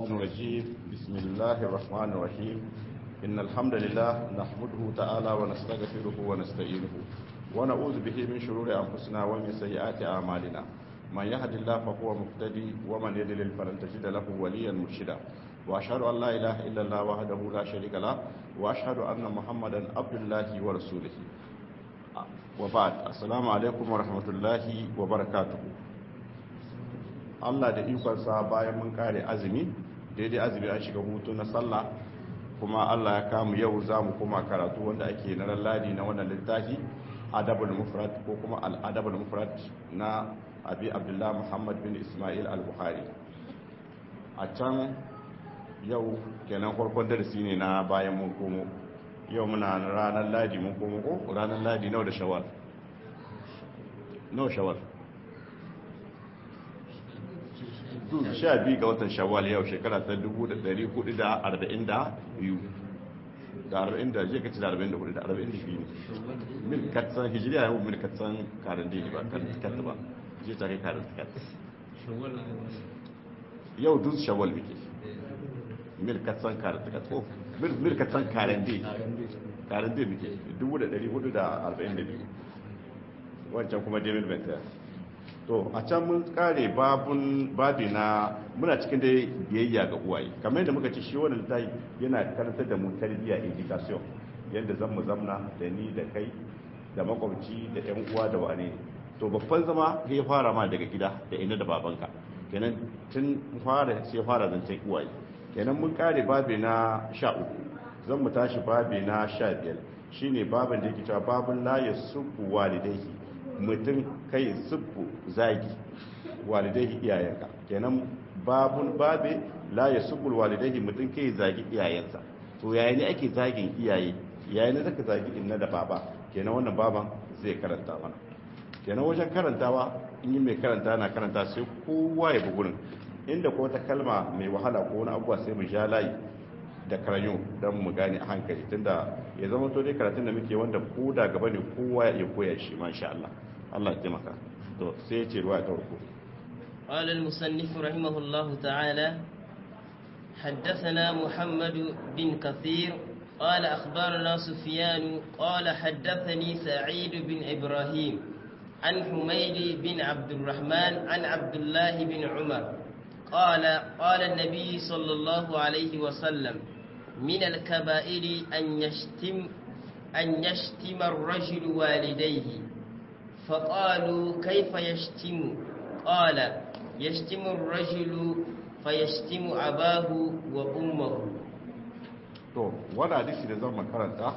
الرجيم بسم الله الرحمن الرحيم إن الحمد لله نحمده تعالى ونستغفره ونستعينه ونعوذ به من شرور أنفسنا ومن سيئات أعمالنا من يهد الله فهو مهتدي ومن يضلل فلن تجد له وليا مرشدا وأشهد أن لا إله إلا الله وحده لا شريك له وأشهد أن محمدا عبد الله ورسوله وبعد السلام عليكم ورحمة الله وبركاته Allah da ikonsa bayan mun kare azumi daidai azumi an shiga hutu na sallah kuma Allah ya kamu yau za mu kuma karatu wanda ake na ladi na wannan littafi adabul mufrad ko kuma al-adabul mufrad na abi abdullah muhammad bin ismail al-bukhari a can yau kenan farkon darasi ne na bayan mun komo yau muna ranar ladi mun komo ko ranar ladi nawa da shawar nawa shawar sha biyu ga watan shawwal yau shekara ta 1442 da 40 da je ka ci da 44 da 42 ne mil katsan hijiriya yau mil katsan karin dini ba katta ba je ta kai karin katta yau duk shawwal muke mil katsan karin katta ko mil katsan karin dini karin dini muke 1442 wancan kuma demil bentar to a can mun kare babun babi na muna cikin da biyayya ga uwaye kamar yadda muka ce shi wannan littafi yana karantar da mu tarbiyya education yadda zan mu zamna da ni da kai da makwabci da yan uwa da wane to babban zama ya fara ma daga gida da ina da babanka kenan tun fara sai fara zancen uwaye kenan mun kare babi na sha uku zan mu tashi babi na sha biyar shine babin da yake cewa babun la yasubu walidaihi mutum kai siffu zagi walidai iyayenka kenan babun babe la ya subul walidai mutum kai zagi iyayensa to yayin ne ake zagin iyaye yayin ne zaka zagi inna da baba kenan wannan baban zai karanta mana kenan wajen karantawa in yi mai karanta na karanta sai kowa ya bugurin inda ko wata kalma mai wahala ko wani abuwa sai mu sha layi da karayo don mu gane a hankali tunda ya zama to dai karatun da muke wanda ko da gaba ne kowa ya koya shi masha Allah Allah ya taimaka to sai ya ce ruwa ta farko قال المصنف رحمه الله تعالى حدثنا محمد بن كثير قال أخبرنا سفيان قال حدثني سعيد بن إبراهيم عن حميد بن عبد الرحمن عن عبد الله بن عمر قال قال النبي صلى الله عليه وسلم من الكبائر أن يشتم أن يشتم الرجل والديه فقالوا كيف يشتم قال يشتم الرجل فيشتم أباه وأمه to wani hadisi da zan makaranta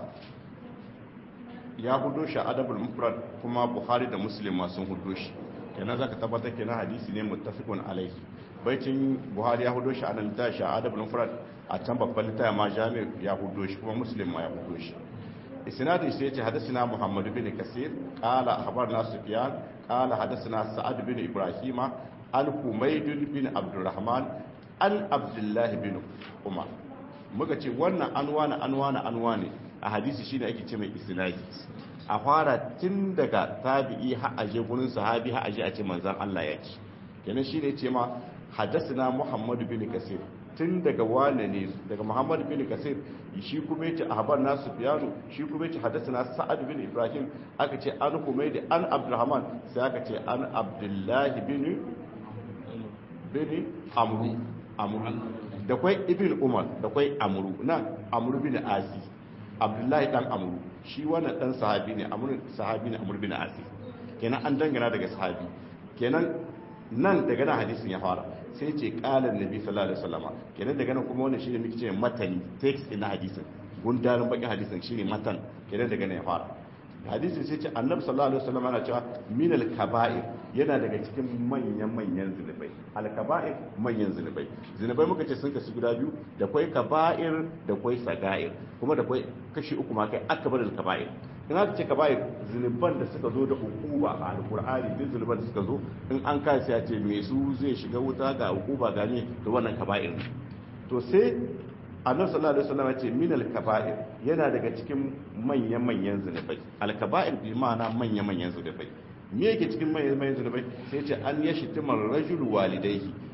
ya hudo shi adabul mufrad kuma buhari da muslim ma sun hudo shi kenan zaka tabbatar kenan hadisi ne muttafiqun alaihi baitin buhari ya hudo shi anan ta shi adabul mufrad a can babban littafin ma jami' ya hudo shi kuma muslim ma ya hudo shi isnadin sai yace hadathina muhammad bin kasir qala akhbarna sufyan qala hadathana sa'ad bin ibrahima an humayd bin abdurrahman an abdullah bin umar muka ce wannan anwana anwana anwane a hadisi shine ake ce mai isnadi a fara tun daga tabi'i har aje gurin sahabi har aje a ce manzon Allah ya ce kenan shine yace ma hadathana muhammad bin kasir tun daga wane ne daga muhammad bin kasir shi kuma yace ahbar nasu fiyanu shi kuma yace hadathana sa'ad bin ibrahim aka ce an humaydi an abdurrahman sai aka ce an abdullahi bin bin amru amru da kwai ibn umar da kwai amru nan amru bin asi abdullahi dan amru shi wannan dan sahabi ne amru sahabi ne amru bin asi kenan an dangana daga sahabi kenan nan daga nan hadisin ya fara sai ce kalan nabi sallallahu alaihi wasallama kenan daga nan kuma wannan shine muke cewa matani text ina hadisin gundarin bakin hadisin shine matan kenan daga nan ya fara hadisin sai ce annabi sallallahu alaihi wasallama yana cewa min al kaba'ir yana daga cikin manyan manyan zinubai al kaba'ir manyan zinubai zinubai muka ce sun kasu guda biyu da kwai kaba'ir da kwai saga'ir kuma da kwai kashi uku ma kai akbar al kaba'ir in aka ce kaba'ir zunuban da suka zo da hukuma a alkur'ani duk zunuban da suka zo in an kai sai a ce me su zai shiga wuta ga hukuma ga ne da wannan kaba'ir to sai annabi sallallahu alaihi wasallam ya ce min al-kaba'ir yana daga cikin manyan manyan zunubai al-kaba'ir bi ma'ana manyan manyan zunubai me yake cikin manyan manyan zunubai sai ya ce an yashi timar rajul walidayhi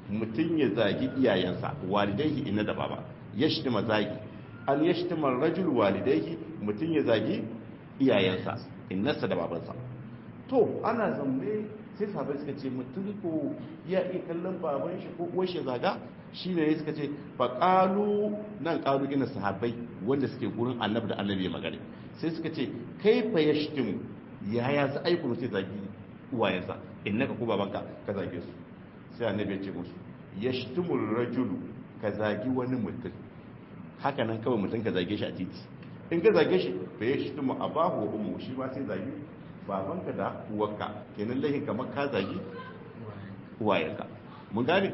mutum ya zagi iyayensa walidaihi inna da baba yashtima zagi an yashtima rajul walidaihi mutum ya zagi iyayensa innarsa da babansa to ana zamne sai sahabai suka ce mutum ko ya iya kallon baban shi ko uwar shi zaga shi ne suka ce fa qalu nan qalu ina sahabbai wanda suke gurin annabi da annabi ya magana sai suka ce kai fa yashtimu yaya za a yi kuma sai zagi uwayensa innaka ko babanka ka zage su sai annabi ya ce musu yashtimul rajulu ka zagi wani mutum haka nan kawai mutum ka zage shi a titi in ka zage shi fa yashtimu abahu wa ummu shi ma sai zagi babanka da uwarka kenan lahin kamar ka zagi uwayenka mun gane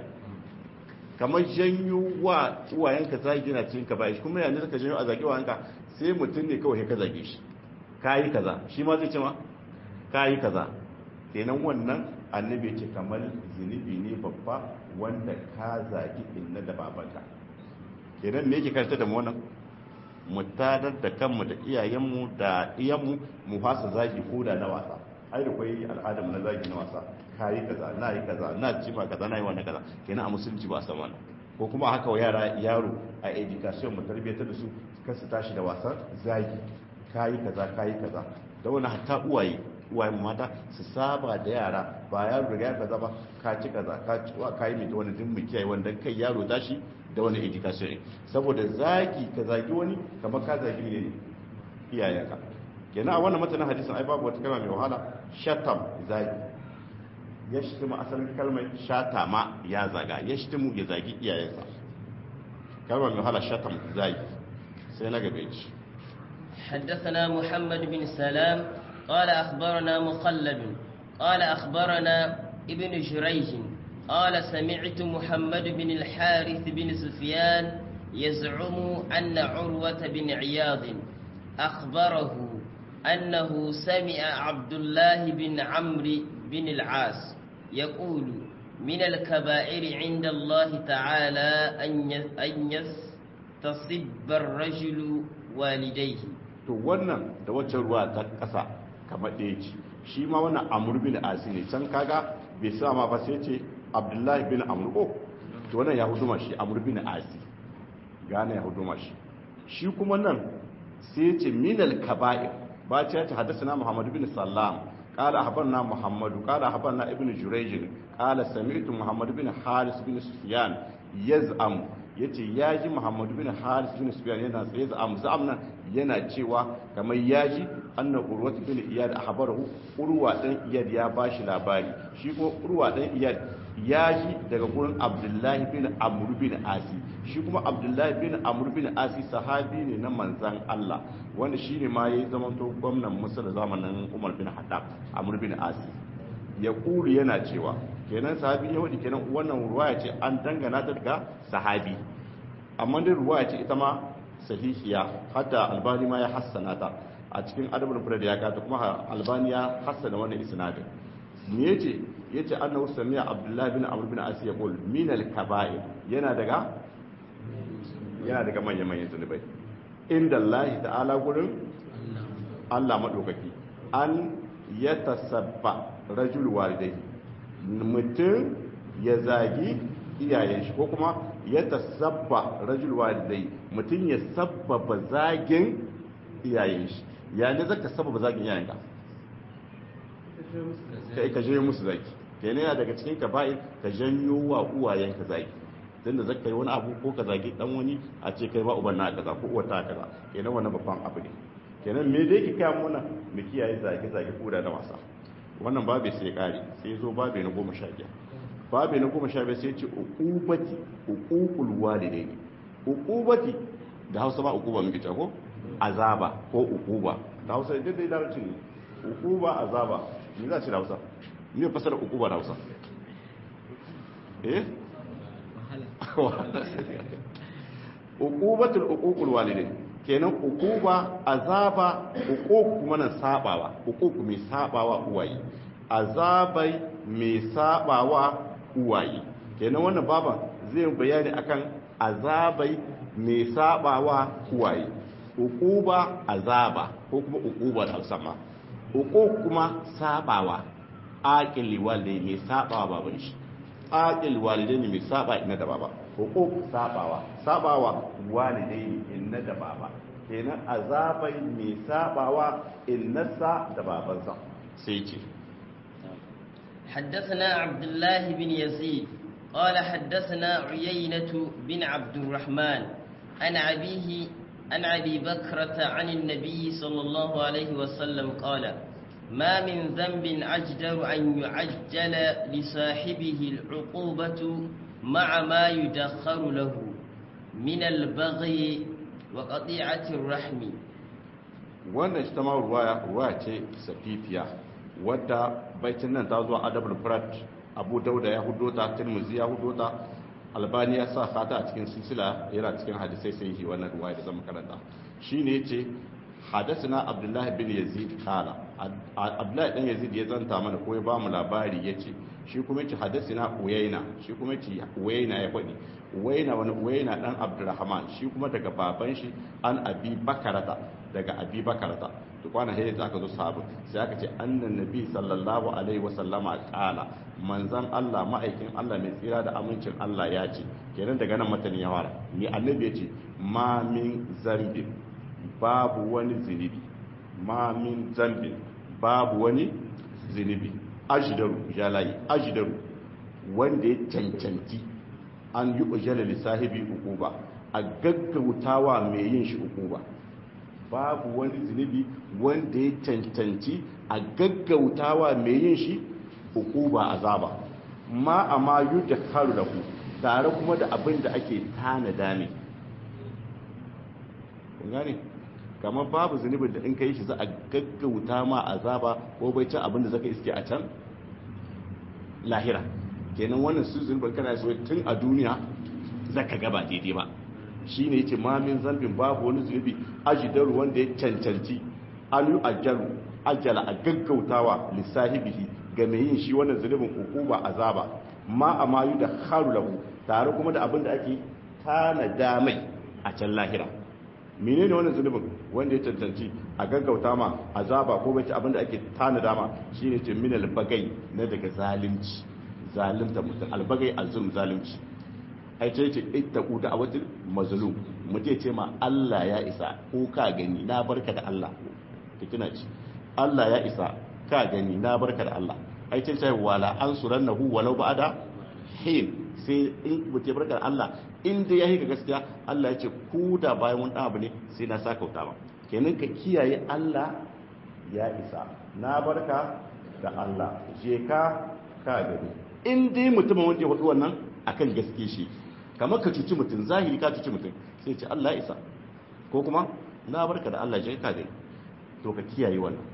kamar janyo wa uwayenka zagi na cikin ka bayan kuma yanzu ka janyo a zagi uwayenka sai mutum ne kawai ka zage shi kayi kaza shi ma zai ce ma kayi kaza kenan wannan annabi ce kamar zunubi ne babba wanda ka zagi inna da babanka kenan me yake karanta da mu wannan mu tadar da kanmu da iyayenmu da iyanmu mu fasa zagi ko da na wasa ai da kwai al'adam na zagi na wasa kayi kaza na yi kaza na ci ma kaza na yi wannan kaza kenan a musulunci ba a san wannan ko kuma haka wa yara yaro a education mu tarbiyyatar da su kasu tashi da wasan zagi kayi kaza kayi kaza da wani hatta uwaye uwayen mata su saba da yara ba yaro daga ya kaza ba ka ci kaza ka ci wa kayi mai da wani din mu kiyaye wanda kai yaro tashi da wani education ne saboda zagi ka zagi wani kamar ka zagi ne iyayenka kenan a wannan matanin hadisin ai babu wata kalma mai wahala shatam zagi ya shitimu asalin kalmar shatama ya zaga ya shitimu ya zagi iyayensa kalmar mai wahala shatam zagi sai na gabe ci حدثنا محمد بن سلام قال أخبرنا مخلد قال أخبرنا ابن جريج قال سمعت محمد بن الحارث بن سفيان يزعم أن عروة بن عياض أخبره أنه سمع عبد الله بن عمرو بن العاص يقول من الكبائر عند الله تعالى أن يستصب الرجل والديه to wannan da wacce ruwa ta kasa kamar ɗaya ce shi ma wannan amur bin asi ne can kaga bai sa ma ba sai ce abdullahi bin amur ko to wannan ya huduma shi amur bin asi gane ya huduma shi shi kuma nan sai ce minal kaba'ir ba ce ta haddasa na muhammadu bin sallam قال أخبرنا محمد قال أخبرنا ابن جريج قال سمعت محمد بن حارس بن سفيان يزعم yace yaji Muhammad bin Haris bin Sufyan yana tsaye da amzam nan yana cewa kamar yaji anna urwat bin iyad ahbarahu urwa dan iyad ya bashi labari shi ko urwa dan iyad yaji daga gurin Abdullah bin Amr bin Asi shi kuma Abdullah bin Amr bin Asi sahabi ne na manzan Allah wanda shine ma yayi zaman to gwamnan Musa da zamanin Umar bin Khattab Amr bin Asi ya kulu yana cewa kenan sahabi yahudi kenan wannan ruwaya ce an dangana ta daga sahabi amma dai ruwaya ce ita ma sahihiya hatta albani ma ya hassana ta a cikin adabul furad ya kata kuma albani ya hassana wannan isnadin me yace yace annahu sami'a abdullahi bin amr bin as yaqul min al kaba'ir yana daga yana daga manyan manyan zunubai inda Allah ta'ala gurin Allah madaukaki an yatasabba rajul walidai mutum ya zagi iyayen shi ko kuma ya tasabba rajul walidai mutum ya sabbaba zagin iyayen shi ya ne zaka sabbaba zagin iyayen ka kai ka janyo musu zagi kenan yana daga cikin ka bai ka janyo wa uwayen ka zagi tunda zaka yi wani abu ko ka zagi dan wani a ce kai ba uban na kaza ko uwar ta kaza kenan wannan babban abu ne kenan me dai ki kai muna mu kiyaye zagi zagi ko da wasa wannan babu sai kare sai zo babu na goma sha biyar babu na goma sha biyar sai ce uqubati uququl walidaini uqubati da Hausa ba uquba muke ta ko azaba ko uquba da Hausa dai dai larabci ne uquba azaba me za ci da Hausa me fasara uquba da Hausa eh uqubatul uququl walidaini kenan ukuba azaba ukuku kuma nan sabawa ukuku mai sabawa uwaye azabai mai sabawa uwaye kenan wannan baba zai bayani akan azabai mai sabawa uwaye ukuba azaba ko kuma ukuba da sama ukuku kuma sabawa aqili walde mai sabawa baban shi aqil walidaini mai saba inna da baba huquq sabawa sabawa walidaini inna da baba kenan azabai mai sabawa innasa da babansa sai ce حدثنا عبد الله بن يزيد قال حدثنا عيينة بن عبد الرحمن عن أبيه عن أبي بكرة عن النبي صلى الله عليه وسلم قال ما من ذنب أجدر أن يعجل لصاحبه العقوبة مع ما يدخر له من البغي وقطيعة الرحم wannan ita ma ruwaya ruwaya ce safifiya wadda baitin nan ta zuwa adabul furat abu dauda ya hudo ta tirmizi ya hudo ta albani ya sa fata a cikin silsila yana cikin hadisai sai yi wannan ruwaya da zama karanta shine yace hadasina abdullahi bin yazid kala abdullahi dan yazid ya zanta mana ko ya ba mu labari yace shi kuma yace hadasina uyaina shi kuma yace uyaina ya faɗi uyaina wani uyaina dan abdurrahman shi kuma daga baban shi an abi bakarata daga abi bakarata to kwana sai aka zo sahabu sai aka ce annan nabi sallallahu alaihi wasallama kala manzan Allah ma'aikin Allah mai tsira da amincin Allah ya ce kenan daga nan matan ya fara ni annabi ya ce ma min zambin babu wani zinubi ma min zambin babu wani zinubi ajidaru jalayi ajidaru wanda ya cancanci an yi ujala lissahibi ukuba a gaggautawa mai yin shi ukuba babu wani zunubi wanda ya cancanci a gaggautawa mai yin shi ukuba azaba ma a ma yi da karu da ku tare kuma da abin da ake tanada ne kun gane kamar babu zunubin da in ka yi shi za a gaggauta ma azaba ko bai can abin da zaka iske a can lahira kenan wannan su zunubin kana so tun a duniya zaka gaba daidai ba shi ne yake mamin zambin babu wani zunubi ajidar wanda ya cancanci alu ajalu ajala a gaggautawa lissahibihi ga mai yin shi wannan zunubin hukuma azaba ma a mayu da haru lahu tare kuma da abin da ake tanada mai a can lahira menene wannan zunubin wanda ya cancanci a gaggauta ma azaba ko bai abin da ake tanada ma shine ce min albagai na daga zalunci zalunta mutum albagai azum zalunci ai ce ce ittaqu da awatil mazlum mutum ce ma Allah ya isa ko ka gani na barka da Allah ka kina ci Allah ya isa ka gani na barka da Allah ai ce ce wala ansurannahu walau ba'da hin sai in mutum barka da Allah in dai yayi ga gaskiya Allah ya ce ku da bayan wani abu ne sai na saka wuta ba kenan ka kiyaye Allah ya isa na barka da Allah je ka ka gani in dai mutumin wanda ya faɗi wannan akan gaske shi kamar ka cuci mutum zahiri ka cuci mutum sai ce Allah ya isa ko kuma na barka da Allah je ka gani to ka kiyaye wannan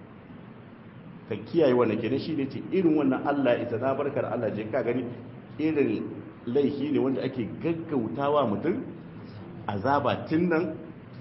ka kiyaye wannan kenan shi ne ce irin wannan Allah ya isa na barka da Allah je ka gani irin laifi ne wanda ake gaggautawa mutum azaba tun nan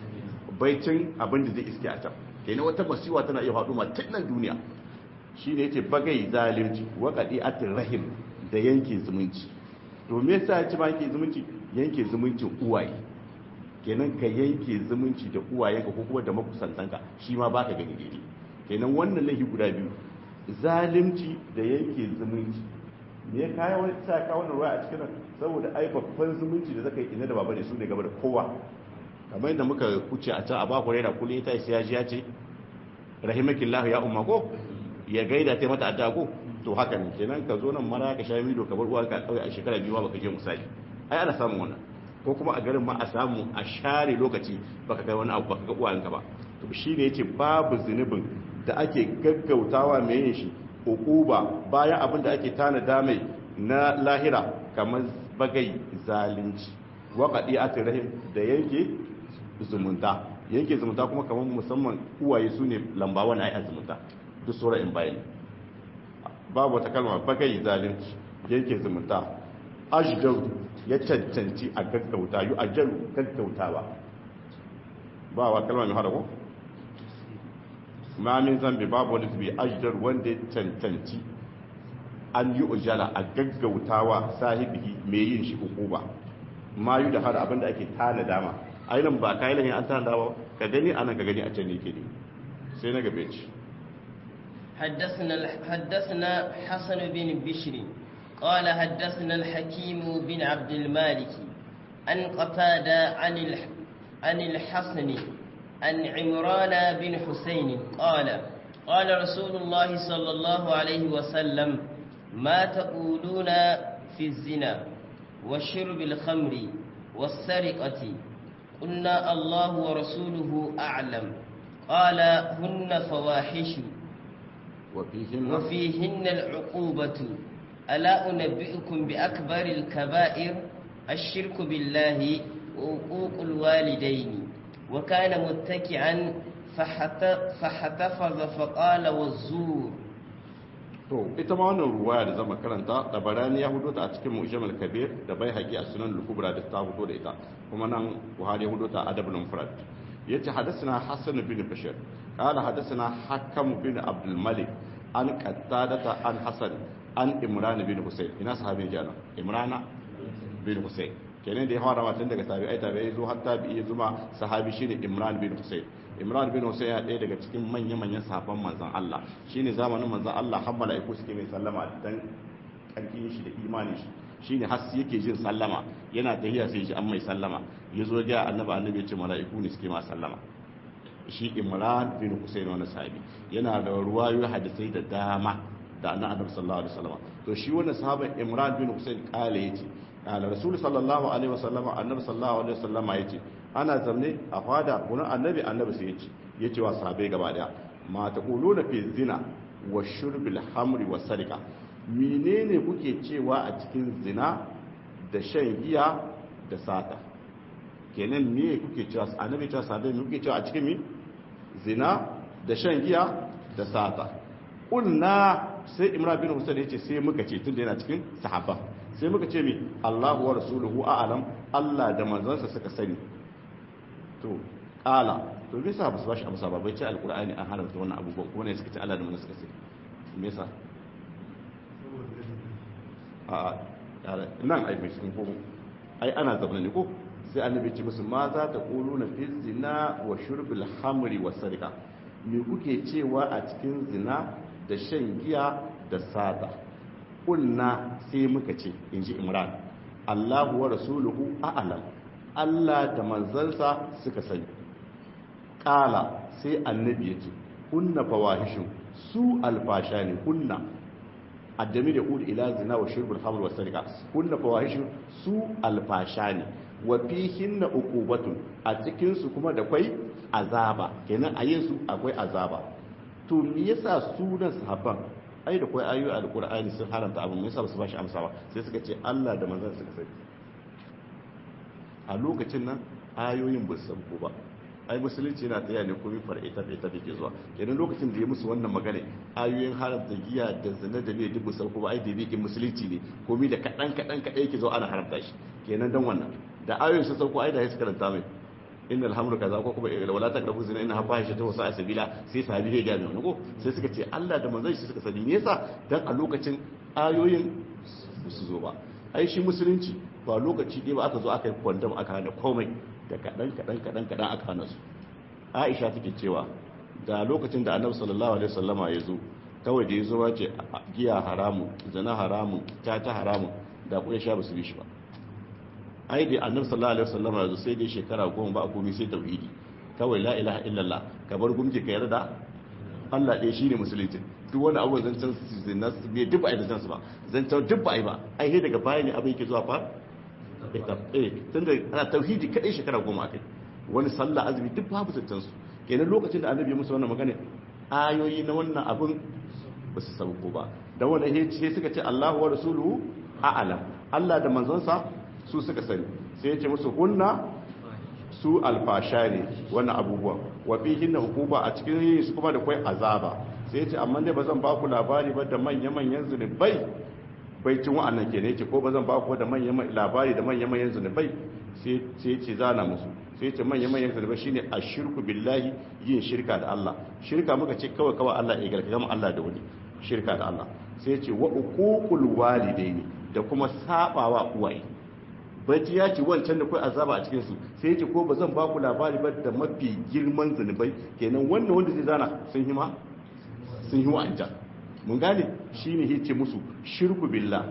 baicin abin da zai iske a can kenan wata masiwa tana iya faɗo ma tun nan duniya shi ne yace bagai zalunci wa qadi'atir rahim da yanke zumunci to me yasa ya ci ma yanke zumunci yanke zumuncin uwaye kenan ka yanke zumunci da uwayenka ko kuma da makusantanka shi ma baka gani daidai kenan wannan laifi guda biyu zalunci da yanke zumunci me ya kaya wani sa ka wannan ruwa a cikin nan saboda ai babban zumunci da zaka yi ina da baba ne su ne gaba da kowa kamar yadda muka kuce a can a baku raina kullum ita sai ya ji ya ce rahimakillahu ya umma ko ya gaida ta mata addu'a ko to haka ne kenan ka zo nan mara ka sha mido ka bar uwa ka kauye a shekara biyu ba baka je misali ai ana samun wannan ko kuma a garin ma a samu a share lokaci baka kai wani abu baka ga uwayenka ba to shine yace babu zunubin da ake gaggautawa mai yin shi hukuba bayan abin da ake tanada mai na lahira kamar bagai zalunci waƙaɗi a rahim da yanke zumunta yanke zumunta kuma kamar musamman uwaye su ne lamba wani ai zumunta duk sura in bayan babu wata kalma bagai zalunci yanke zumunta ajdaru ya cancanci a gaggauta yu ajalu gaggautawa ba wa kalma mai hada ko ma min zambi babu wani zubi ajdar wanda ya cancanci an yi ujala a gaggautawa sahibi mai yin shi hukuma ma yi da hada abinda ake tana dama ainihin ba kayi lahin an tana dama ka gani anan ka gani a can ne ke ne sai na gabe ci حدثنا حدثنا حسن بن بشر قال حدثنا الحكيم بن عبد المالك عن قتادة عن الح... عن الحسن عن عمران بن حسين قال قال رسول الله صلى الله عليه وسلم ما تقولون في الزنا وشرب الخمر والسرقة قلنا الله ورسوله أعلم قال هن فواحش وفيهن وفيهن العقوبة ألا أنبئكم بأكبر الكبائر الشرك بالله وعقوق الوالدين وكان متكئا فحتفظ فقال والزور to ita ma wannan ruwaya da zama karanta da barani ya hudo ta a cikin mu'jamal kabir da bai haƙi a sunan al-kubra da ta hudo da ita kuma nan buhari ya hudo ta adabul mufrad yace hadathana hasan bin bashir qala hadathana hakam bin abdul malik an qattadata an hasan an imran bin husayn ina sahabi kenan imrana bin husayn kenan da ya fara matan daga tabi'ai tabi'ai zo har tabi'i zuma sahabi shine imran bin husayn imran bin husayn ya ɗaya daga cikin manya-manyan sahabban manzon Allah shine zamanin manzon Allah har mala'iku suke mai sallama dan karfin shi da imanin shi shine har yake jin sallama yana tahiya sai ji an mai sallama yazo ga annabi annabi ya ce mala'iku ne suke ma sallama shi imran bin husayn wani sahabi yana da ruwayoyi hadisai da dama da annabi sallallahu alaihi wasallam to shi wannan sahaban imran bin husayn kale yace ala rasul sallallahu alaihi wasallam annabi sallallahu alaihi wasallam yace ana zamne a fada wani annabi annabi sai yace yace wa sahabbai gaba daya ma taquluna fi zina wa shurbil hamri wa sarika menene kuke cewa a cikin zina da shan giya da sata kenan me kuke cewa annabi cewa sahabbai me kuke cewa a cikin mi zina da shan giya da sata ulna sai imran bin husayn yace sai muka ce tunda yana cikin sahaba sai muka ce mi Allahu wa rasuluhu a'lam Allah da manzansa suka sani to kala to me yasa ba su bashi amsa ba bai ce alqur'ani an haramta wannan abubuwan ko ne suka ce Allah da manzansa suka sani me yasa a nan ai mai sun komo ai ana zaune ne ko sai annabi ce musu ma za ta kulu na fi zina wa shurbil hamri wa sarika me kuke cewa a cikin zina da shan giya da sata kulna sai muka ce in ji imran allahu wa rasuluhu a'lam allah da manzansa suka sani kala sai annabi ya ce kunna fawahishin su alfasha ne kunna addami da kudu ila zina wa shirbul hamr wa sarika kunna fawahishin su alfasha ne wa fihinna uqubatun a cikin su kuma da kwai azaba kenan a yin su akwai azaba to me yasa sunan sahabban ai da kwai ayoyi alqur'ani sun haramta abu me yasa ba su bashi amsa ba sai suka ce Allah da manzon suka sani a lokacin nan ayoyin ba su ko ba ai musulunci yana tsaya ne komai far'i ta ta ke zuwa kenan lokacin da ya musu wannan magana ayoyin haramta giya da zina da bai dubu sauko ba ai da bikin musulunci ne komai da kadan kadan kadai yake zo ana haramta shi kenan dan wannan da ayoyin sun sauko ai da ya karanta mai inna alhamdu kaza ko kuma wala taqrabu zina inna fahisha ta wasa sabila sai sahabi ya gane wannan ko sai suka ce Allah da manzon shi suka sani ne yasa dan a lokacin ayoyin su zo ba ai shi musulunci ba lokaci ɗaya ba aka zo aka yi kwandam aka hana komai da kaɗan kaɗan kaɗan kaɗan aka hana su aisha take cewa da lokacin da annabi sallallahu alaihi wasallama ya zo kawai da ya zo ce giya haramu zina haramu tata haramu da kuma sha ba su bi shi ba ai da annabi sallallahu alaihi wasallama ya zo sai dai shekara goma ba a komai sai tauhidi kawai la ilaha illallah ka bar gumki ka yarda Allah ɗaya shine musulunci duk wani abu zancen zina bai duk ba a yi zancen su ba zancen duk ba a yi ba ai sai daga baya ne abin yake zuwa fa eh tun da ana tauhidi kadai shekara goma akai wani sallah azumi duk babu zancen su kenan lokacin da annabi ya musu wannan magana ayoyi na wannan abin ba su sauko ba da wannan sai suka ce Allahu wa rasuluhu a'lam Allah da manzonsa su suka sani sai ya ce musu hunna su alfasha ne wannan abubuwan wa fihin na hukuma a cikin yin su kuma da kwai azaba sai ya ce amma dai ba zan ba ku labari ba da manya-manyan zunubai bai cin wa'annan ke ne ce ko ba zan ba ku da manyan labari da manya-manyan zunubai sai ce zana musu sai ce manya-manyan zunubai shine a shirku billahi yin shirka da Allah shirka muka ce kawai kawai Allah ya garka gama Allah da wani shirka da Allah sai ce wa uququl walidaini da kuma sabawa uwaye bacci ya ce wancan da kai azaba a cikin su sai ce ko ba zan ba ku labari ba da mafi girman zunubai kenan wannan wanda zai zana sun hima sun yi wa'anta mun gane shine yace musu shirku billah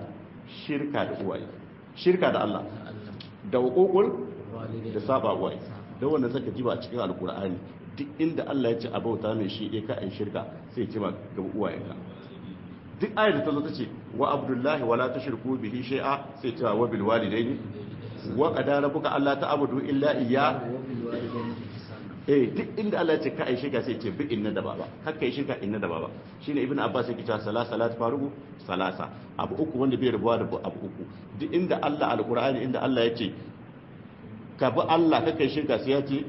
shirka da uwaye shirka da Allah da hukukul da saba uwaye don wanda saka jiba a cikin alkur'ani duk inda Allah ya ce a bauta mai shi ya ka shirka sai ya ce ma ga uwayenka duk ayar da ta zo ta ce wa abdullahi wala tushriku bihi shay'a sai ta wa bil walidaini wa qadara rabbuka alla ta'budu illa iyya eh duk inda Allah ya ce ka ai shirka sai ce bi inna da baba kakka yi shirka inna da baba shine ibnu abbas yake cewa salasa salat farugu salasa abu uku wanda bai rubuwa da abu uku duk inda Allah alqur'ani inda Allah ya ce ka bi Allah kakka yi shirka sai ya ce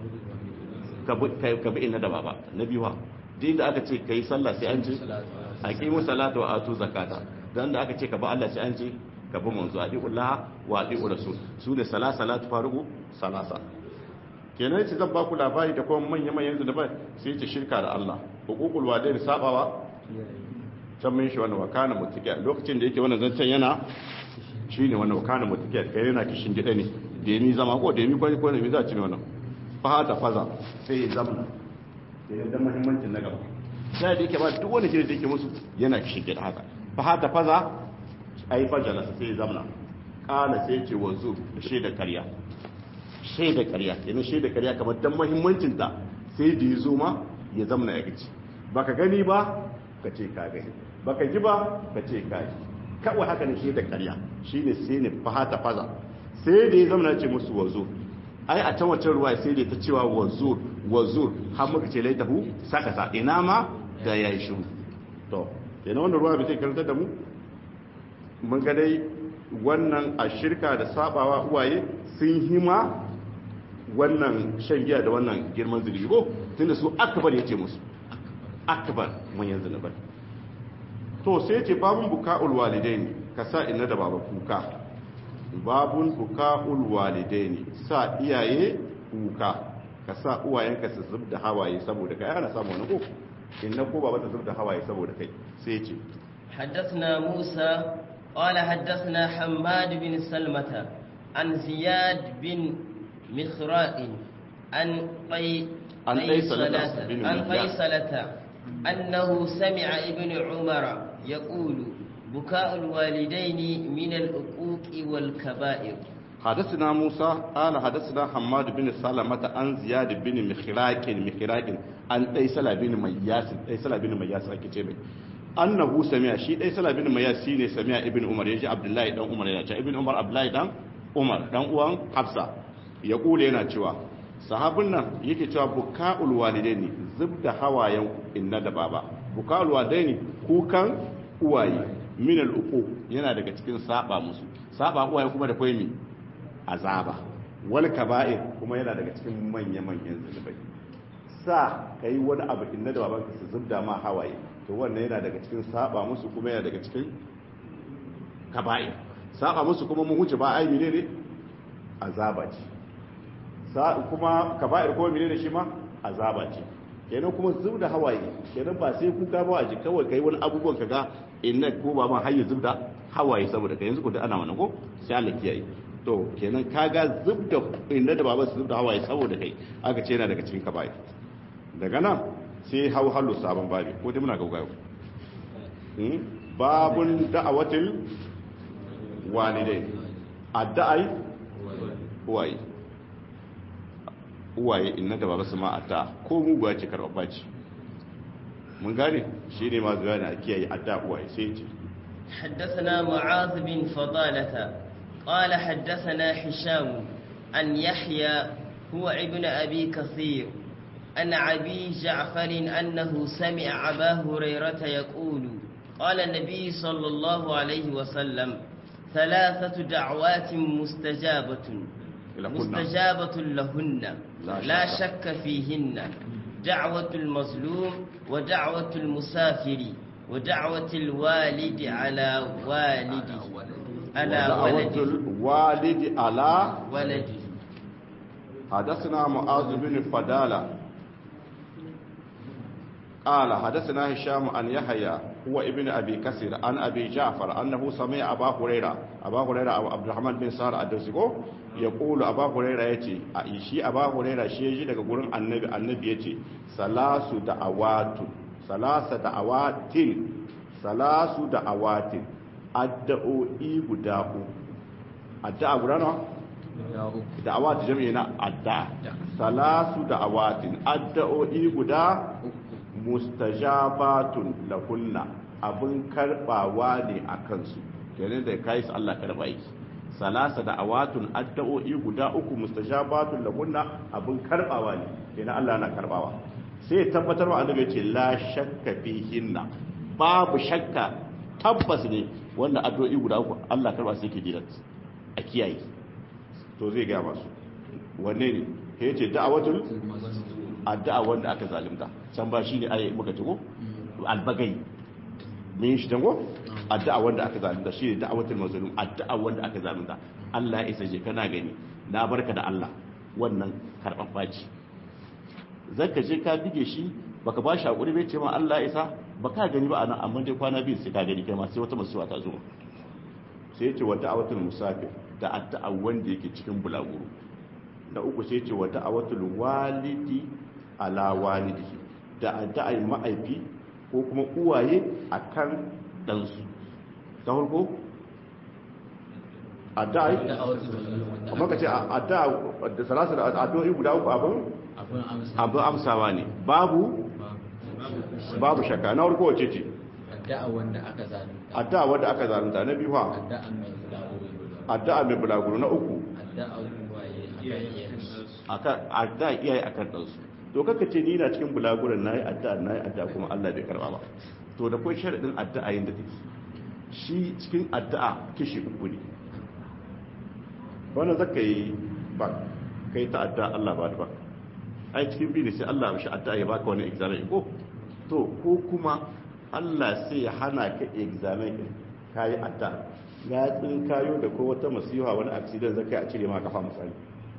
ka bi inna da baba na biyu duk inda aka ce kai sallah sai an ce aqimu salata wa atu zakata dan da aka ce ka bi Allah sai an ce ka bi manzo adiullah wa adiu rasul su ne salasa salat farugu salasa kenan ce zan baku labari da kuma manya manyan zunubai sai ce shirka da Allah hukukul walidain sabawa can mun shi wannan wakana mutiqiya lokacin da yake wannan zancen yana shine wannan wakana mutiqiya kai yana kishin gida ne da yami zama ko da yami kwani ko ne za ci ne wannan fa ta faza sai ya zamna sai da muhimmancin na gaba sai da yake ba duk wani shiri da yake musu yana kishin gida haka fa ta faza ai fajala sai ya zamna kana sai ce wazu da shaida karya shaida karya kenan shaida karya kamar dan muhimmancin ta sai da yazo ma ya zamna ya gici baka gani ba ka ce ka gani baka ji ba ka ce ka ji kawai haka ne shaida karya shine sai ne fahata faza sai da ya zamna ce musu wazo ai a can wancan ruwa sai da ta cewa wazur wazur har muka ce laitahu saka sa ina ma da yayi shiru to kenan wannan ruwa bai sai karantar da mu mun ga dai wannan a shirka da sabawa uwaye sun hima wannan shan giya da wannan girman zunubi ko tunda su akbar yace musu akbar manyan zunubai to sai yace babun buka'ul walidaini ka sa inna da baba kuka babun buka'ul walidaini sa iyaye kuka ka sa uwayenka su zubda hawaye saboda kai ana samu wani ko inna ko baba ta zubda hawaye saboda kai sai yace حدثنا موسى قال حدثنا حماد بن سلمة عن زياد بن مخراء عن قي عن قيصلة بن عن مخراء. قيصلة أنه سمع ابن عمر يقول بكاء الوالدين من العقوق والكبائر حدثنا موسى قال حدثنا حماد بن سلمة عن زياد بن مخراق مخراق عن قيصلة بن مياس قيصلة بن مياس ake ce mai annahu sami'a shi dai sala bin mayas shine sami'a ibn umar yaji abdullahi dan umar yana cewa ibn umar abdullahi dan umar dan uwan hafsa ya kula yana cewa sahabin nan yake cewa buka'ul walidaini zubda hawayen inna da baba buka'ul walidaini kukan uwaye min al yana daga cikin saba musu saba uwaye kuma da koyi mi azaba wal kaba'ir kuma yana daga cikin manya manyan zunubai sa kai wani abu inna da babanka su zubda ma hawaye to wannan yana daga cikin saba musu kuma yana daga cikin kaba'ir saba musu kuma mun huce ba ai menene azaba ce sa kuma kaba'ir kuma menene shi ma azaba ce kenan kuma zubda hawaye kenan ba sai kuka ba a ji kawai kai wani abubuwan kaga inna ko ba ma har ya zubda hawaye saboda kai yanzu ko da ana wannan ko sai Allah kiyaye to kenan kaga zubda inda da baba su zubda hawaye saboda kai aka ce yana daga cikin kaba'ir daga nan sai hau hallo sabon babi ko dai muna gaugayo babun da'awatil walidai adda'ai uwaye uwaye inna da baba su ma adda ko muguwa ce karɓa ce mun gane shi ne ma zuwa ne a kiyaye adda uwaye sai ce حدثنا معاذ بن فضالة قال حدثنا هشام عن يحيى هو ابن أبي كثير أن أبي جعفر أنه سمع أبا هريرة يقول قال النبي صلى الله عليه وسلم ثلاثة دعوات مستجابة لهن. مستجابة لهن لا لا شك. شك فيهن دعوة المظلوم ودعوة المسافر ودعوة الوالد على والده على ودعوة ولده الوالد على ولده حدثنا معاذ بن فدالة قال حدثنا هشام عن يحيى هو ابن ابي كثير عن ابي جعفر انه سمع ابا هريره ابا هريره أو عبد الرحمن بن سهر الدوسي يقول ابا هريره yace a shi aba huraira shi yaji daga gurin annabi annabi yace salasu da'awatu salasa da'awatin salasu da'awatin addu'o'i guda uku addu'a guda nawa da'awat jami'i na addu'a salasu da'awatin addu'o'i guda mustajabatun lahunna abin karbawa ne a kansu kenan da kai su Allah karba yi salasa da'awatun addu'o'i guda uku mustajabatun lahunna abin karbawa ne kenan Allah na karbawa sai tabbatar wa annabi ce la shakka fihinna babu shakka tabbas ne wanda addu'o'i guda uku Allah karba sai ke dirat a kiyaye to zai ga masu wanne ne ya ce da'awatul addu'a wanda aka zalimta can ba shine ayi muka tuko albagai min shi tango addu'a wanda aka zalimta shine da'awatul mazlum addu'a wanda aka zalimta Allah ya isa je kana gani na barka da Allah wannan karɓaɓɓa ce zaka je ka bige shi baka ba shi hakuri bai ce ma Allah ya isa baka gani ba anan amma dai kwana biyu sai ka gani kai ma sai wata masuwa ta zo sai ya ce wa da'awatul musafir da addu'a wanda yake cikin bulaguro na uku sai ce wa da'awatul walidi ala walidihi da addu'a ma'aifi ko kuma uwaye akan ɗansu ta farko addu'a amma ka ce addu'a da salasa da addu'o'i guda uku abin abin amsawa ne babu babu shakka na farko wace ce addu'a wanda aka zalunta addu'a wanda aka zalunta na biyu ha addu'a mai bulaguro addu'a mai bulaguro na uku addu'a waye akan iyayensu akan addu'a iyaye akan ɗansu to kaka ce ni na cikin bulaguran nayi addu'a nayi addu'a kuma Allah bai karba ba to da kai sharadin addu'a yin da take shi cikin addu'a kishi uku ne wannan zaka yi ba kai ta addu'a Allah ba ba ai cikin bi ne sai Allah mishi addu'a ya baka wani examen ko to ko kuma Allah sai ya hana ka examen din kai addu'a ya tsin kayo da ko wata masiha wani accident zaka yi a cire ma kafa misali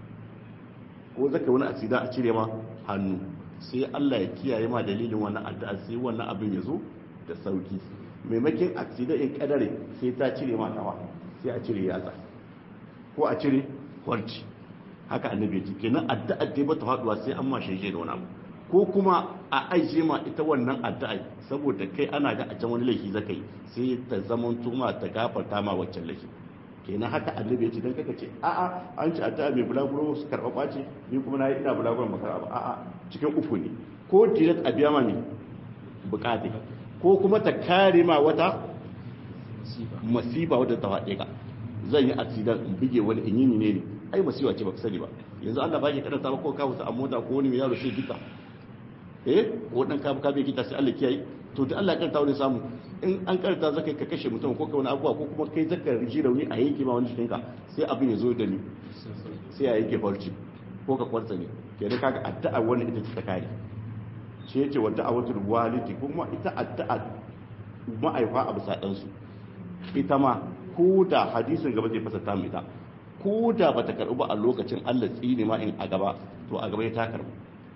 ko zaka wani accident a cire ma hannu sai Allah ya kiyaye ma dalilin wannan addu'a sai wannan abin ya zo da sauki maimakin accident in kadare sai ta cire ma kafa sai a cire yatsa ko a cire kwarci haka annabi ya ce kenan addu'a dai bata faduwa sai an ma shege da wani abu ko kuma a aije ma ita wannan addu'a saboda kai ana ga a can wani laifi zaka yi sai ta zaman tuma ta gafarta ma waccan laifi kenan haka annabi ya ce dan kaka ce a'a an ci addu'a mai bulaguro su karɓa ɓace ni kuma na yi ina bulaguron makara ba a'a cikin uku ne ko direct a biya ma ne bukate ko kuma ta kare ma wata masifa wadda ta faɗe ka zan yi accident in bige wani in yi ne ne ai masifa ce baka sani ba yanzu Allah ba ke karanta ba ko ka wuta a mota ko wani mai yaro shi gita eh ko dan ka ka bai gita sai Allah kiyaye to da Allah ya karanta wani samu in an karanta zaka ka kashe mutum ko ka wani abuwa ko kuma kai zaka riji rauni a yanke ma wani cikin ka sai abin ya zo da ni sai ya yanke farci ko ka kwarta ne kenan kaga addu'a wannan ita ce ta kare shi yace wa da'awatul walidi kuma ita addu'a ma'aifa a bisa ɗansu ita ma ko da hadisin gaba zai fasata mu ita ko da ba ta karɓi ba a lokacin Allah tsini ma in a gaba to a gaba ya ta karɓi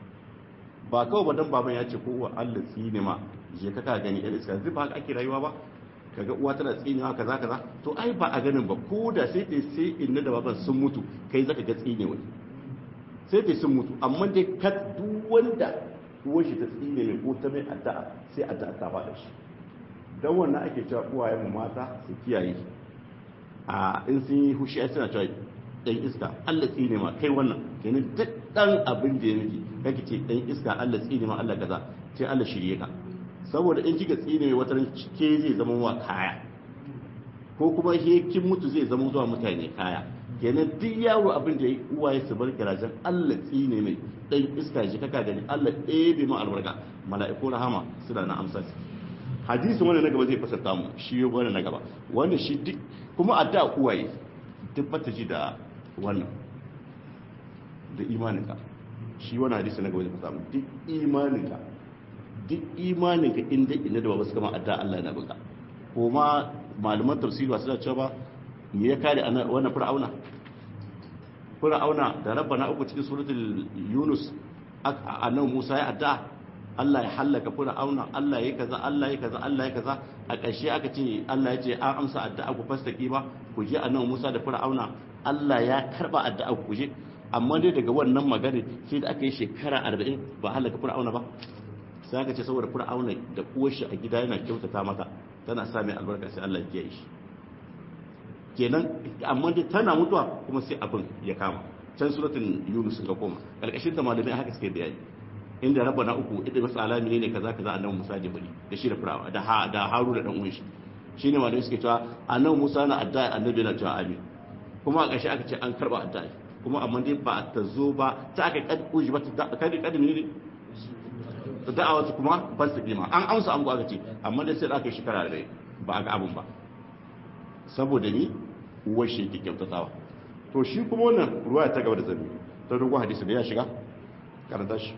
ba kawai ba dan baban ya ce ko wa Allah tsini ma je ka ka gani irin iska zai ba haka ake rayuwa ba kaga uwa tana tsinewa kaza kaza to ai ba a ganin ba ko da sai dai sai inna da baban sun mutu kai zaka ga tsine wani sai dai sun mutu amma dai ka duk wanda uwar shi ta tsine mai ko ta mai addu'a sai addu'a ta faɗa shi dan wannan ake cewa uwayen mu mata su kiyaye a in sun yi hushi ai suna cewa dan iska Allah tsine ma kai wannan kenan duk dan abin da ya miki kake ce dan iska Allah tsine ma Allah kaza sai Allah shirye ka saboda in kika tsine mai wata ke zai zama wa kaya ko kuma he kin mutu zai zama zuwa mutane kaya kenan duk yawo abin da ya uwaye su bar garajen Allah tsine mai dan iska ji kaka gani Allah ɗebe ma albarka mala'iku rahama suna na amsa hadisin wanda na gaba zai fasarta mu shi yau wanda na gaba wanda shi duk kuma a da uwaye duk bata ji da wannan da imaninka shi wani hadisi na gaba zai fasarta mu duk imaninka duk imaninka inda inda da ba su kama adda Allah na buga ko ma malaman tafsiri ba suna cewa ba me ya kare wannan fir'auna fir'auna da rabbana uku cikin suratul yunus annabi Musa ya adda Allah ya hallaka fir'auna Allah ya kaza Allah ya kaza Allah ya kaza a ƙarshe aka ce Allah ya ce an amsa addu'a ku fastaki ba ku je annabi Musa da fir'auna Allah ya karba addu'a ku je amma dai daga wannan magana sai da aka yi shekara 40 ba halaka fir'auna ba sai aka ce saboda fir'auna da uwar shi a gida yana kyautata mata tana sa mai albarka sai Allah ya kiyaye shi kenan amma dai tana mutuwa kuma sai abin ya kama can suratul yunus ga koma karkashin ta malamai haka suke bayani inda rabbana uku idan wasu alami ne kaza kaza annabi Musa da bari da shi da firawa da ha da Haru da dan uwan shi shine malamai suke cewa annabi Musa na addu'a annabi na cewa amin kuma a ƙarshe aka ce an karba addu'a kuma amma dai ba ta zo ba ta aka kad uji ba ta kad kad ne da'awa kuma ban su kima an amsa an aka ce amma dai sai aka yi shekara da ba a ga abun ba saboda ni uwar shi yake kyautatawa to shi kuma wannan ruwa ta gaba da zabi ta dogon hadisi da ya shiga karanta shi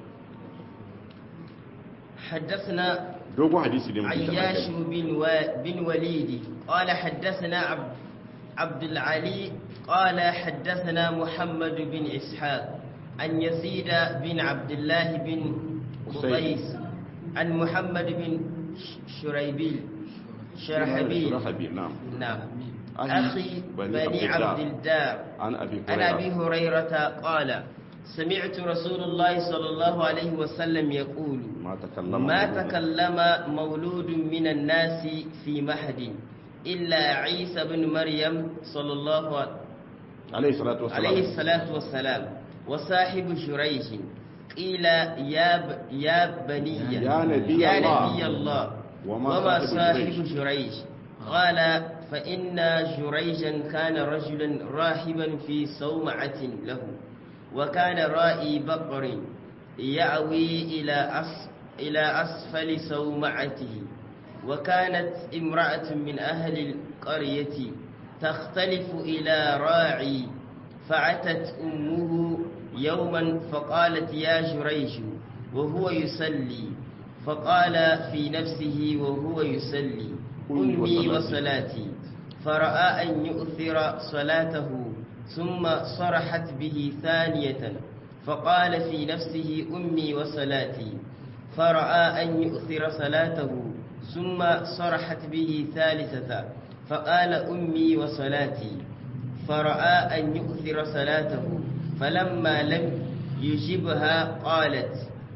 حدثنا dogon hadisi ne mutum عياش بن, و... بن وليد قال حدثنا عبد, عبد العلي قال حدثنا محمد بن إسحاق عن يزيد بن عبد الله بن قطيس عن محمد بن ش- شريبيل شرحبيل شرحبيل نعم نعم عن أخي بني بني عبد عبد الدار عن ابي عن هريره أبي هريرة قال سمعت رسول الله صلى الله عليه وسلم يقول ما تكلم ما مولود. تكلم مولود من الناس في محد إلا عيسى بن مريم صلى الله عليه عليه الصلاه والسلام عليه الصلاة والسلام وصاحب جريج قيل يا ب... يا بني يا نبي يا الله. نبي الله وما وما صاحب صاحب جريج؟ جريج قال فإن جريجا كان رجلا راهبا في صومعة له وكان رائي بقر يأوي إلى أس... إلى أسفل صومعته وكانت امرأة من أهل القرية تختلف إلى راعي فأتت أمه يوما فقالت يا جريج وهو يصلي فقال في نفسه وهو يصلي أمي أمي وصلاتي. وصلاتي فرأى أن يؤثر صلاته ثم صرحت به ثانية فقال في نفسه أمي وصلاتي فرأى أن يؤثر صلاته ثم صرحت به ثالثة فقال أمي وصلاتي فرأى أن يؤثر صلاته فلما لم يجبها قالت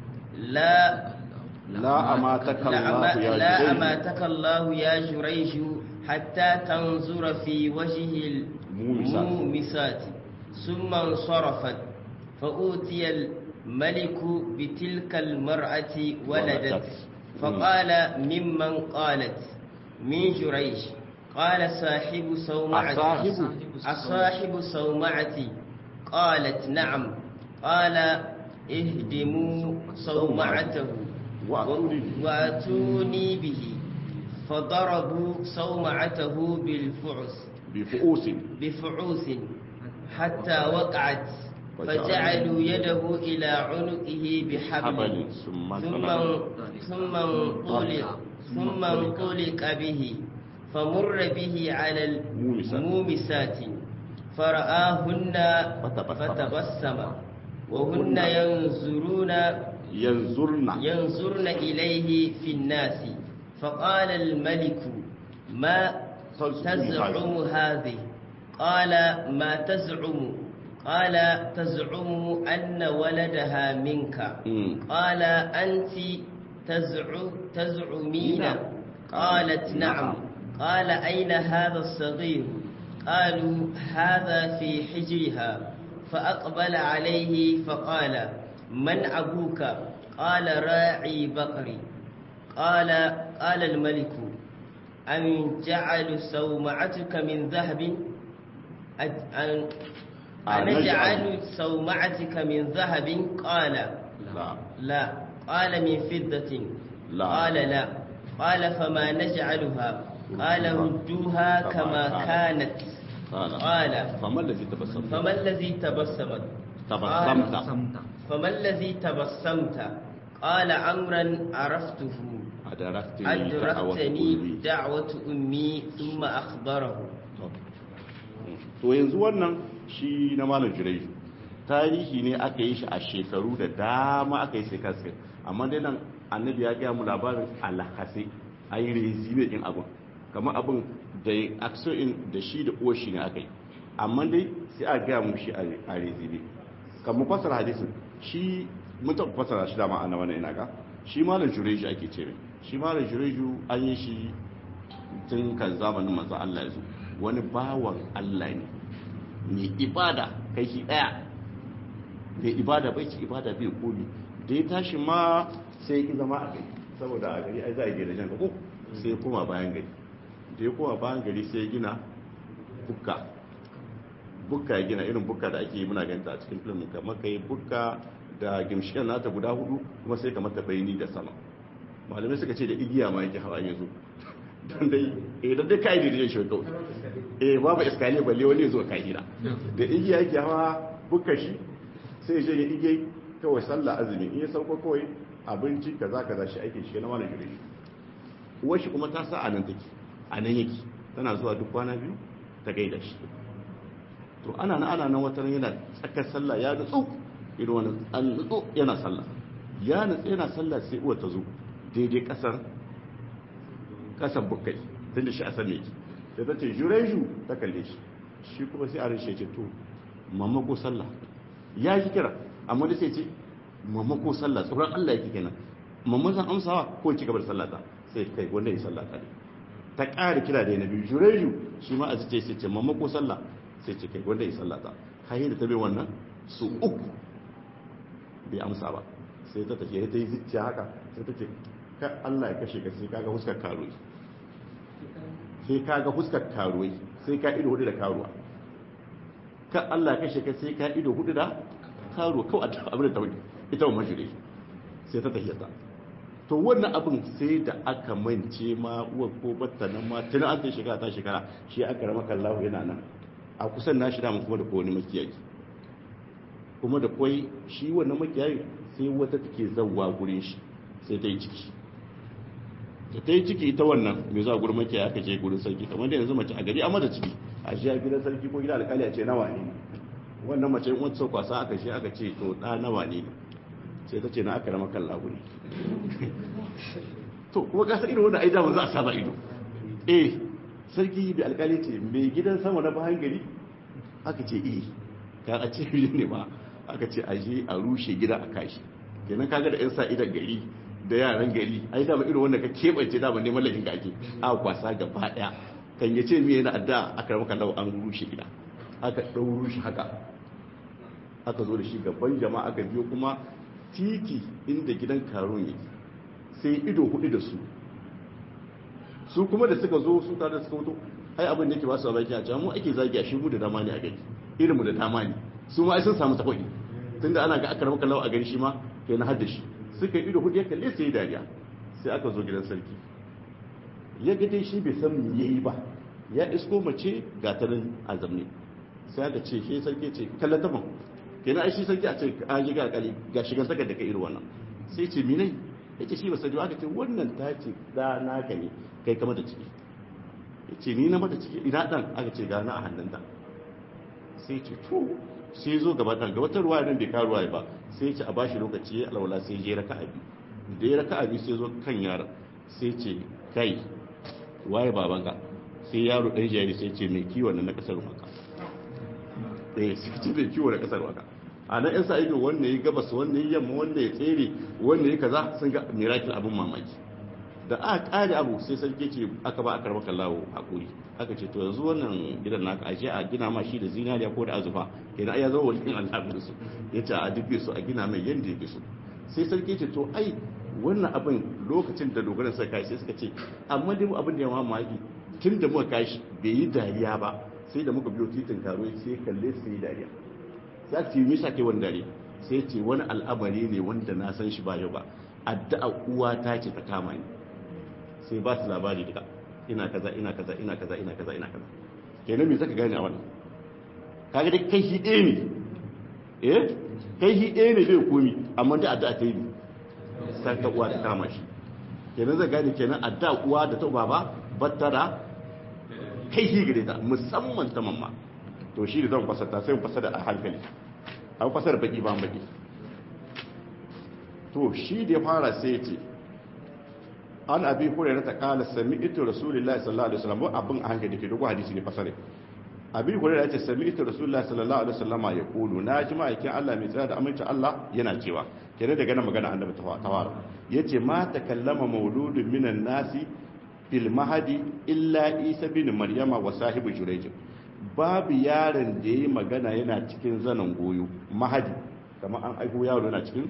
لا لا اماتك لا, الله أما يا لا جريج. أماتك الله يا جريج حتى تنظر في وجه مومسات. المومسات ثم انصرفت فأوتي الملك بتلك المرأة ولدت ولدت. فقال ممن قالت من جريج قال صاحب صومعتي أصاحب؟ أصاحب صومعتي قالت نعم قال اهدموا صومعته وأتوني به. وأتوني به فضربوا صومعته بالفعس بفؤوس بفعوس حتى وقعت فجعلوا يده إلى عنقه بحبل حبل ثم ثم ثم انطلق ثم انطلق به فمر به على مومسات. المومسات فرآهن فتبسم. فتبسم وهن ينظرون ينظرن ينظرن إليه في الناس فقال الملك ما تزعم هذه قال ما تزعم قال تزعم أن ولدها منك مم. قال أنت تزعم تزعمين قالت نعم قال أين هذا الصغير قالوا هذا في حجرها فأقبل عليه فقال من أبوك قال راعي بقري قال قال الملك أم جعل سومعتك من ذهب أج- أن أنجعل سومعتك من ذهب قال لا لا قال من فضة لا. قال لا قال فما نجعلها قال ردوها كما كانت قال قال فما الذي تبسم فما الذي تبسمت تبسمت فما الذي تبسمت قال أمرا عرفته أدركتني أدركتني دعوة دعوة أمي ثم أخبره to yanzu wannan shi na malam jirai tarihi ne aka yi shi a shekaru da dama aka yi shekaru amma dai nan annabi ya gaya mu labarin alhassi a yi rezime in abin kamar abin da ya in da shi da uwar shi ne aka yi amma dai sai a gaya mu shi a rezime kamar fasara hadisin shi mun taɓa fasara shi dama ana wani ina ga shi malam jureju ake ce mai shi malam jureju an yi shi tun kan zamanin manzo Allah ya zo wani bawan Allah ne mai ibada kai shi daya mai ibada bai ci ibada bai komi da ya tashi ma sai ya zama a gari saboda a gari ai za a yi gidajen ko sai ya koma bayan gari da ya koma bayan gari sai ya gina bukka bukka ya gina irin bukka da ake yi muna ganta a cikin filmin kamar kai bukka da gimshikan nata guda hudu kuma sai kamar ta bayani da sama malamai suka ce da igiya ma yake hawa yanzu don dai eh don dai kai da zai shi kawai eh babu iskali balle wani zo kai hira da igiya yake hawa bukka shi sai ya ya igiya kawai sallah azumi in ya sauko kawai abinci kaza kaza shi ake shi na wani gire shi uwar shi kuma ta sa a nan take a nan yake tana zuwa duk kwana biyu ta gaida shi to ana nan ana nan wata yana tsakar sallah ya nutsu irin wani an nutsu yana sallah ya nutsu yana sallah sai uwa ta zo daidai kasar kasar bukai tun da shi asar ne sai ta ce jureju ta kalle shi shi kuma sai a rashe ce to mamma ko sallah ya yi kira amma da sai ce mamma ko sallah tsoron Allah yake kenan mamma zan amsawa ko ci gaba da sallah ta sai kai wanda ya sallah ta ne ta ƙara kira da na biyu jureju shi ma a ce sai ce mamma ko sallah sai ce kai wanda ya sallata hayi da ta bai wannan su uku bai amsa ba sai ta tafiye ta yi zuciya haka sai ta ce ka Allah ya kashe ka sai kaga huskar karuwa sai kaga huskar karuwa sai ka ido hudu da karuwa ka Allah ya kashe ka sai ka ido hudu da karuwa kawai abin da ta wuce ita wa majire sai ta tafiye ta to wannan abin sai da aka mance ma uwa ko batta nan ma tun an ta shekara ta shekara shi aka rama kallahu yana nan a kusan nashi da kuma da kowane makiyayi kuma da kwai shi wannan makiyayi sai wata take zawwa gurin shi sai ta yi ciki da ta yi ciki ita wannan mai zuwa gurin makiyayi aka je gurin sarki kamar da yanzu mace a gari amma da ciki a shi a gidan sarki ko gidan alkali a ce nawa ne wannan mace in wata kwasa aka shi aka ce to da nawa ne sai ta ce na aka rama kan laguni to kuma kasar irin wanda ai da za a saba ido eh sarki da alkali ce mai gidan sama na bayan gari aka ce eh ka a ce ne ba aka ce a je a rushe gida a kashi kenan kaga da yan sa idan gari da yaran gari ai da irin wanda ka kebance da ban neman lahin ake a kwasa gaba daya kan ya ce me yana adda aka maka lau an rushe gida aka dau rushe haka aka zo da shi gaban jama'a aka biyo kuma titi inda gidan karon yake sai ido hudu da su su kuma da suka zo su tare da suka mutu ai abin da yake ba su a baki a can mu ake zagi a shi mu da dama ne a gari irin mu da dama ne su ma ai sun samu takwai tunda ana ga aka rabu kallau a gari shi ma kai na hadda shi suka yi ido hudu ya kalle sai dariya sai aka zo gidan sarki ya ga dai shi bai san me yayi ba ya isko mace ga ta nan a zamne sai aka ce shi sarki ce kallata mun kenan ai shi sarki a ce a ji ga kali ga shigan saka da kai irin wannan sai ce mine yace shi ba sai aka ce wannan ta ce da naka ne kai kama da ciki ya ce ni na mata ciki ina dan aka ce gana a hannunta sai ce to sai zo gaba dan gaba ta ruwa nan bai ka ruwa ba sai ce a bashi lokaci ya alwala sai je raka abi da ya raka abi sai zo kan yaron sai ce kai waye babanka sai yaro dan jari sai ce mai kiwon na kasar maka eh sai ce mai kiwon na kasar maka a nan yan sa ido wanda ya gabas wanda ya yamma wanda ya tsere wanda ya kaza sun ga miracle abin mamaki da aka kare abu sai sarki ce aka ba a karba kallawo hakuri aka ce to yanzu wannan gidan naka ashe a gina ma shi da zinariya ko da azufa kenan ya zama waliyin al'abir su ya ce a dubbe su a gina mai yanda ya so sai sarki ce to ai wannan abin lokacin da dogaran suka kai sai suka ce amma dai mu abin da ya mamaki tun da muka kai shi bai yi dariya ba sai da muka biyo titin karo sai kalle su yi dariya sai ce me yasa kai wani dariya sai ce wani al'amari ne wanda na san shi ba yau ba addu'a uwa ta ce ta kama ni sai ba su labari duka ina kaza ina kaza ina kaza ina kaza ina kaza kenan me zaka gane a wannan kaga dai kai shi ɗaya ne eh kai shi ɗaya ne bai komi amma da addu'a ta yi sai ta uwa ta kama shi kenan zai gane kenan addu'a uwa da ta baba battara kai shi gare ta musamman ta mamma to shi da zan fasata sai mu fasada a hankali an fasara baki ba baki to shi da ya fara sai ya ce an abi hurairah ta kala sami'tu rasulullahi sallallahu alaihi wasallam abin a hankali ke dogo hadisi ne fasare abi hurairah ce sami'tu rasulullahi sallallahu alaihi wasallam ya kulu na ji ma'aikin Allah mai tsaya da amincin Allah yana cewa kenan daga nan magana annabi ta fara yace ma takallama mauludun minan nasi fil mahadi illa isa bin maryama wa sahibu jurayj babu yaron da yayi magana yana cikin zanen goyo mahadi kamar an aiko yaro yana cikin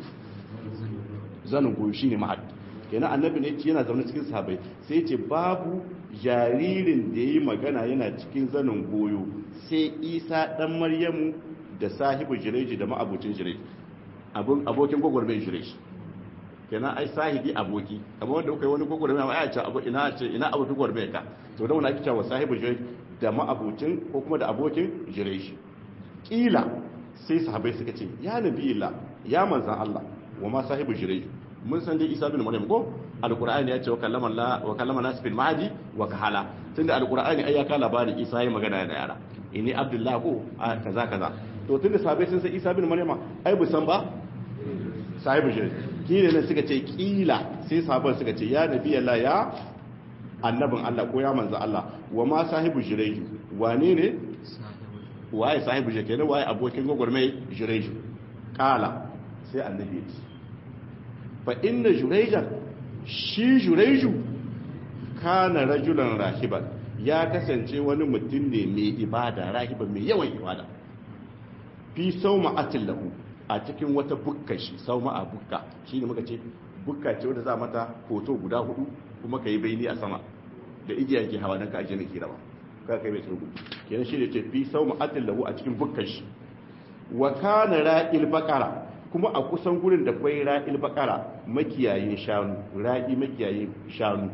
zanen goyo shine mahadi kenan annabi ne ce yana zaune cikin sahabbai sai ce babu jaririn da yayi magana yana cikin zanen goyo sai isa dan maryamu da sahibu jurayj da ma'abucin jurayj abun abokin gogorben jurayj kenan ai sahibi aboki kamar wanda kuka yi wani gogoro mai aya ce abu ina ce ina abokin gogoro ka to da wani ake cewa sahibi jirai da ma'abucin ko kuma da abokin jirai shi kila sai sahabbai suka ce ya nabi illa ya manzan Allah wa ma sahibi jirai mun san dai Isa bin Maryam ko alqur'ani ya ce wa kallama Allah wa kallama nas fil mahdi wa kahala tunda alqur'ani ai ya ka labarin Isa ya magana da yara ini abdullah ko kaza kaza to tunda sahabbai sun san Isa bin Maryam ai bu san ba sahibi jirai kila ne suka ce kila sai sabon suka ce ya nabi Allah ya annabin Allah ko ya manzo Allah wa ma sahibu jireju wane ne waye sahibu jireju kenan waye abokin gogormai jireju kala sai annabi ya ce fa inna jurejan shi jureju kana rajulan rahiban ya kasance wani mutum ne mai ibada rahiban mai yawan ibada fi sauma atillahu a cikin wata bukka shi sau a bukka shi ne muka ce bukka ce wadda za mata hoto guda hudu kuma ka yi baini a sama da igiya ke hawa don ka ajiye na kira ba ka kai mai tsogu kenan shi ne ce fi sau ma'atin lahu a cikin bukkan shi wa kana ra'il bakara kuma a kusan gurin da kwai ra'il bakara makiyayin shanu ra'i makiyayin shanu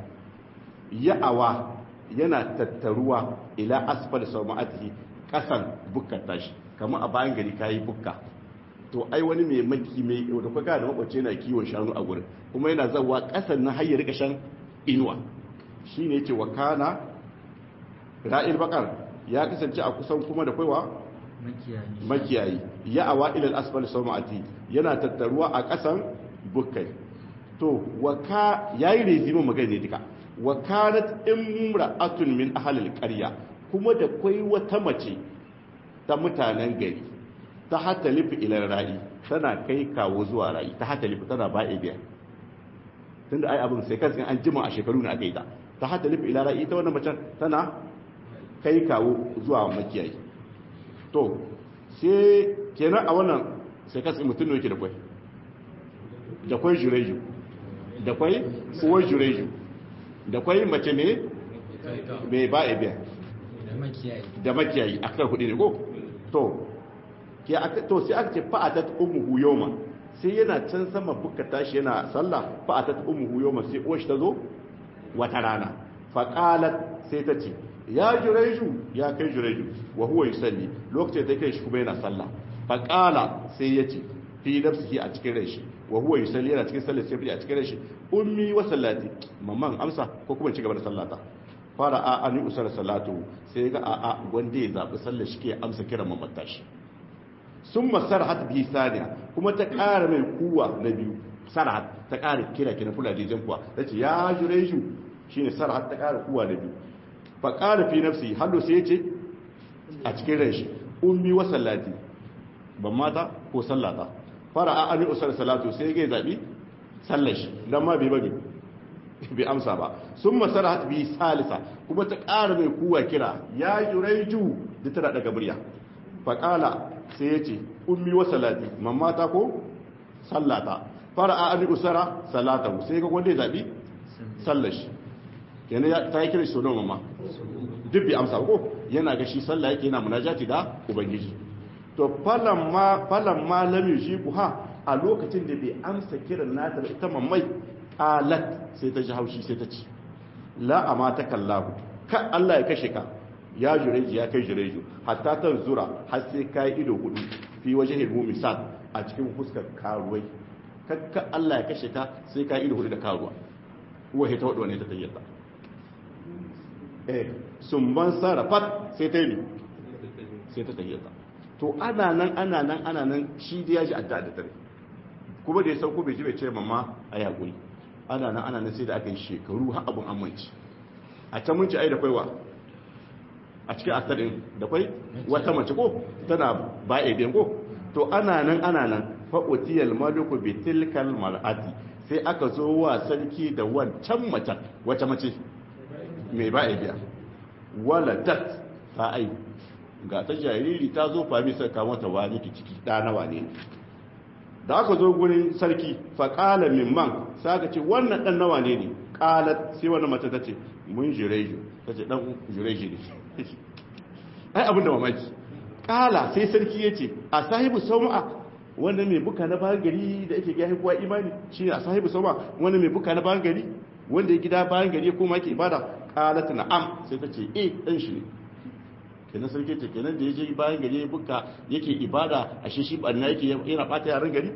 ya'awa yana tattaruwa ila asfal sau ma'atihi kasan bukkar tashi kamar a bayan gari kayi bukka to ai wani mai maki mai da kwaga da makwacce na kiwon shanu a gurin kuma yana zawa kasan na hayyar kashan inuwa shi ne ce wa kana ra'il bakar ya kasance a kusan kuma da kwaiwa makiyayi ya awa ilal asfal sama'ati yana tattaruwa a kasan bukkai to wa ka yayi rezimin magana ne duka wa kanat imra'atun min ahlil qarya kuma da kwai wata mace ta mutanen gari ta hata lifi ilar ra'i tana kai kawo zuwa ra'i ta hata lifi tana ba'a biya tun da ai abin sai kansu an jima a shekaru na aka yi ta ta hata lifi ilar ra'i ta wannan macen tana kai kawo zuwa makiyayi to sai kenan a wannan sai kansu mutum ne yake da kwai da kwai jureju da kwai uwar jureju da kwai mace ne mai ba'a biya da makiyayi a kan hudu ne ko to to sai aka ce fa'atat ummuhu yawma sai yana can sama buka tashi yana sallah fa'atat ummuhu yawma sai uwar ta zo wata rana fa qalat sai ta ce ya jureju ya kai jureju wa huwa yusalli lokacin da kai shi kuma yana sallah fa qala sai ya ce fi nafsihi a cikin rai shi wa huwa yusalli yana cikin sallar sai a cikin rai shi ummi wa sallati mamman amsa ko kuma ci gaba da sallata fara a ani usar salatu sai ga a a wanda ya zabi sallar shi ke amsa kiran mamman tashi sun masarhat bi saniya kuma ta ƙara mai kuwa na biyu sarhat ta ƙara kira kina kula da jan kuwa ta ce ya jure shi shine sarhat ta ƙara kuwa na biyu fa ƙara fi nafsi hallo sai ya ce a cikin ran shi ummi wa sallati ban mata ko sallata fara a ani usar salatu sai ga zabi sallar shi dan ma bai bane bai amsa ba sun masarhat bi salisa kuma ta ƙara mai kuwa kira ya jure da tana daga murya faƙala sai ya ce ummi wa salati mamma ta ko sallata fara a abi usara salata sai ga wanda ya zaɓi sallashi yana ta yi kira shi sonon mamma duk bi amsa ko yana ga shi sallah yake yana munajati da ubangiji to falan ma lam yujibu ha a lokacin da bai amsa kiran nata da ita mammai alat sai ta ji haushi sai ta ci la amata kallahu ka Allah ya kashe ka ya jureji ya kai jureju hatta ta zura har sai kai ido hudu fi waje hilmu misal a cikin fuskar karuwai kakka Allah ya kashe ka sai kai ido hudu da karuwa uwa ta wadu ne ta tayyata eh sumban sarafat sai ta yi sai ta tayyata to ana nan ana nan ana nan shi da ya ji adda da tare kuma da ya sauko bai ji bai ce mamma a yakuri ana nan ana nan sai da aka yi shekaru har abun amince a can mun ci ai da kwaiwa a cikin asarin da kwai wata mace ko tana ba biyan ko to ana nan ana nan fa'utiyal maluku bi tilkal mar'ati sai aka zo wa sarki da wancan mace wace mace mai ba a biya wala tat ta ai ga ta jariri ta zo fami sai ka mata wani ki ciki da nawa ne da aka zo gurin sarki fa qala mimman sai aka ce wannan dan nawa ne ne qalat sai wannan mace ta ce mun jureju ta ce dan jureju ne ai abin da mamaki qala sai sarki yace a sahibu sau'a wanda mai buka na bayan gari da yake gaya kuwa imani shi ne a sahibu sau'a wanda mai buka na bayan gari wanda ya gida bayan gari kuma yake ibada qalat na'am sai ta ce eh dan shi ne kenan sarki ce kenan da ya je bayan gari ya buka yake ibada a shi shi banna yake yana bata yaran gari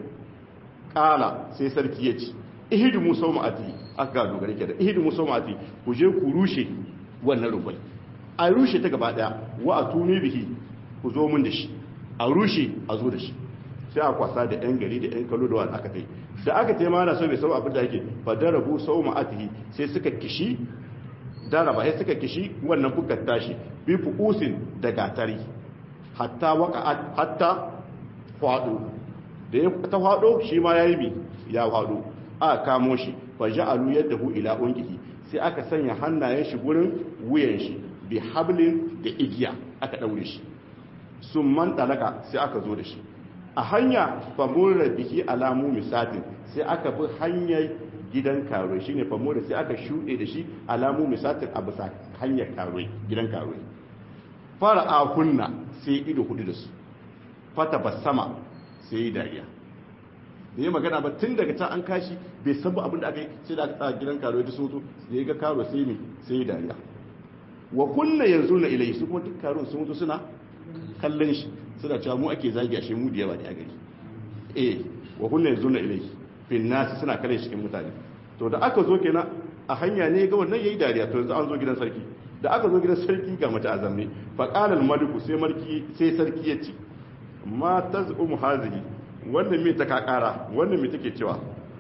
kala sai sarki ya ce ihidu musa ma'ati aka ga dogare ke da ihidu musa ma'ati ku je ku rushe wannan rubai a rushe ta gaba daya wa a tuni bihi ku zo mun da shi a rushe a zo da shi sai a kwasa da yan gari da yan kallo da wani aka tai da aka tai mana so bai sau abin da yake fa darabu sau ma'atihi sai suka kishi daraba sai suka kishi wannan bukar tashi bi fukusin da gatari hatta waka hatta fado da ya ta fado shi ma yayi bi ya fado aka kamo shi fa ja'alu yadahu ila unqihi sai aka sanya hannayen shi gurin wuyan shi bi hablin da igiya aka daure shi summan talaka sai aka zo da shi a hanya fa murra bihi alamu misatin sai aka bi hanyar gidan karuwa shine fa murra sai aka shuɗe da shi alamu misatin a bisa hanyar karuwa gidan karuwa fara a kunna sai ido hudu da su fata basama sai yi dariya da ya magana ba tun daga can an kashi bai san abin da aka yi sai da aka tsaya gidan karuwa ta soto da ya ga karuwa sai ne sai yi dariya wa kunna yanzu na ilai su kuma duk karuwa sun mutu suna kallon shi suna cewa mu ake zagi ashe mu da yawa ne a gari eh wa kunna yanzu na ilai fin nasi suna kallon shi cikin mutane to da aka zo kenan a hanya ne ga wannan yayi dariya to yanzu an zo gidan sarki da aka zo gidan sarki ga mace azamne fa qala al maliku sai marki sai sarki ya ce ma tazum hazihi wannan me ta kakara wannan me take cewa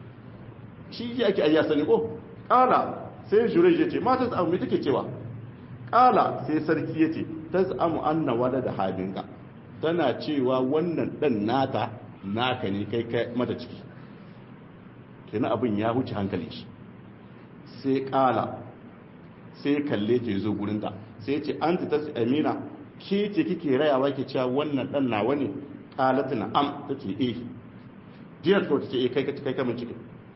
shi yake ayya sani ko qala sai jurej ya ce ma tazum me take cewa qala sai sarki ya ce tazamu anna walada habinka tana cewa wannan dan nata naka ne kai kai mata ciki kenan abin ya wuce hankali shi sai kala sai kalle ta zo gurinta sai ce an ta tasi amina ke ce kike rayawa ke cewa wannan dan nawa ne kalatu na am ta ce eh diyar ta ce eh kai kai kamun cikin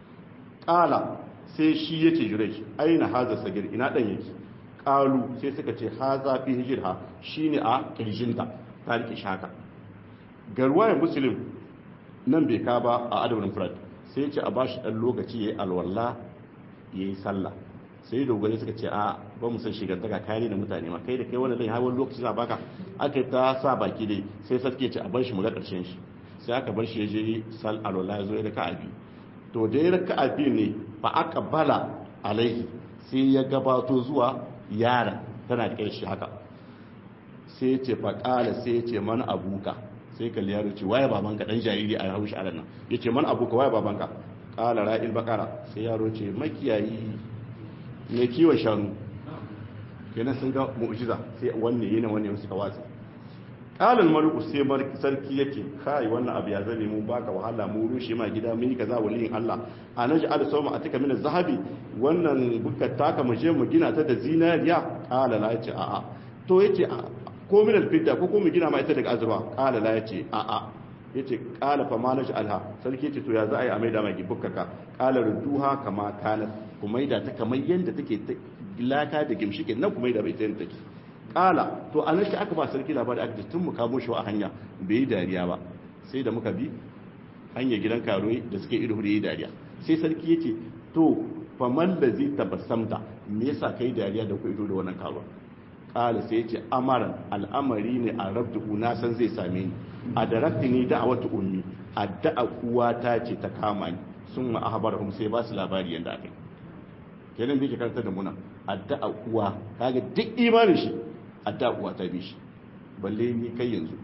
kala sai shi yace jure shi aina haza sagir ina dan yake kalu sai suka ce haza fi hijirha shine a kirjinta ta rike shaka garwaye muslim nan bai ka ba a adabin furat sai ce a bashi dan lokaci yayi alwala yayi sallah sai dogare suka ce a ba mu san shigantaka kare da mutane ma kai da kai wannan zai hawan lokaci za baka aka ta sa baki dai sai sarki ya ce a bar shi mu ga karshen shi sai aka bar shi ya je sal alwala ya zo ya raka abi to da ya raka abi ne fa aka bala alaihi sai ya gabato zuwa yara tana da shi haka sai ya ce fa kala sai ya ce mana abuka sai kalli yaro ce waye babanka dan jariri a haushi a nan ya ce mana abuka waye babanka kala ra'il bakara sai yaro ce makiyayi mai kiwon shanu kenan sun ga mu'jiza sai wanne yana wanne suka watsa kalal maluku sai sarki yake kai wannan abu ya zame mu baka wahala mu rushe ma gida mun yi kaza waliyin Allah a naji al sawma atika min zahabi wannan bukkar taka mu je mu gina ta da zinariya kala la yace a'a to yace ko min al fidda ko ko mu gina ma ita daga azurfa kala la yace a'a yace kala fa ma naji alha sarki yace to ya za a yi a maida maki bukkaka kala rudduha kama kanat ku maida ta kamar yanda take laka da gimshike nan ku maida bai ta yanda take kala to an shi aka ba sarki labari aka tun mu kamo shi a hanya bai yi dariya ba sai da muka bi hanyar gidan karuwa da suke ido da yi dariya sai sarki yace to fa man da zai tabassamta me yasa kai dariya da ku ido da wannan karuwa kala sai yace amaran al'amari ne a rabdu na san zai same ni a darakti ni da'awatu ummi addu'a uwata ce ta kama ni sun ma ahbarahum sai ba su labari yanda aka yi kenan bai ke karanta da muna addu'a uwa kaga duk imanin shi addu'a uwa ta bi shi balle ni kai yanzu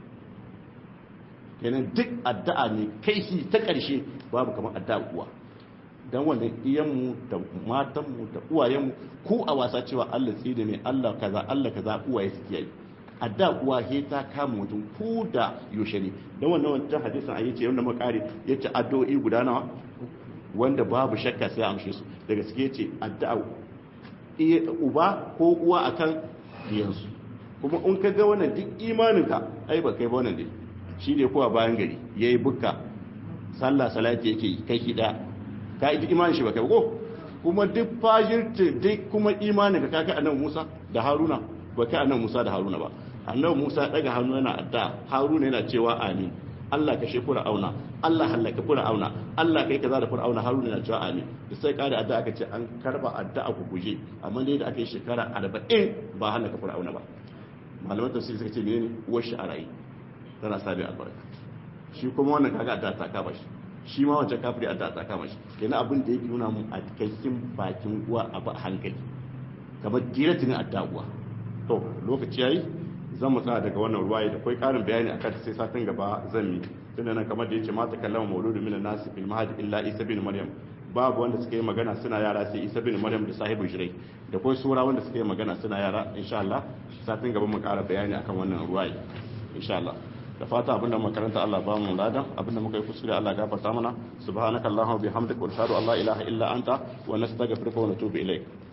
kenan duk addu'a ne kai shi ta ƙarshe babu kamar addu'a uwa dan wannan iyanmu da matanmu da uwayenmu ku a wasa cewa Allah tsida mai Allah kaza Allah kaza uwaye suke yi adda uwa he ta kama mutum ku da yaushe ne dan wannan wancan hadisin ayi ce wanda makare yace addu'o'i guda nawa wanda babu shakka sai amshe su daga suke ce addu'a uba ko uwa akan diyansu kuma in ka ga wannan duk imaninka ai ba kai ba wannan dai shi ne kowa bayan gari yayi bukka sallah salati yake yi kai kida ka yi imanin shi ba kai ko kuma duk fajirta duk kuma imanin ka kai annabi Musa da Haruna ba kai annabi Musa da Haruna ba annabi Musa daga hannu yana adda Haruna yana cewa amin Allah kashe Fir'auna Allah halaka Fir'auna Allah kai kaza da Fir'auna Haruna yana cewa amin da sai kada adda aka ce an karba adda ku guje amma dai da aka yi shekara 40 ba halaka Fir'auna ba malaman tafsiri suka ce menene uwar shi a rayi tana sabi albarka shi kuma wannan kaga adda ta kama shi shi ma wancan kafiri adda ta kama shi kenan abin da yake nuna mun a cikin bakin uwa a ba hankali kamar giratin adda uwa to lokaci yayi zan mu tsaya daga wannan ruwaye da kai karin bayani akan sai satin gaba zan yi tunda nan kamar da yace ma ta kallama mauludu min nas fil mahdi illa isa bin maryam babu wanda suka yi magana suna yara sai isa bin maryam da sahibu shirai da kai sura wanda suka yi magana suna yara insha Allah satin gaba mu kara bayani akan wannan ruwaye insha Allah da fata abinda makaranta Allah ba mu ladan abinda muka yi kuskure Allah gafarta mana subhanakallahumma bihamdika wa ashhadu an la ilaha illa anta wa nastaghfiruka wa natubu ilaik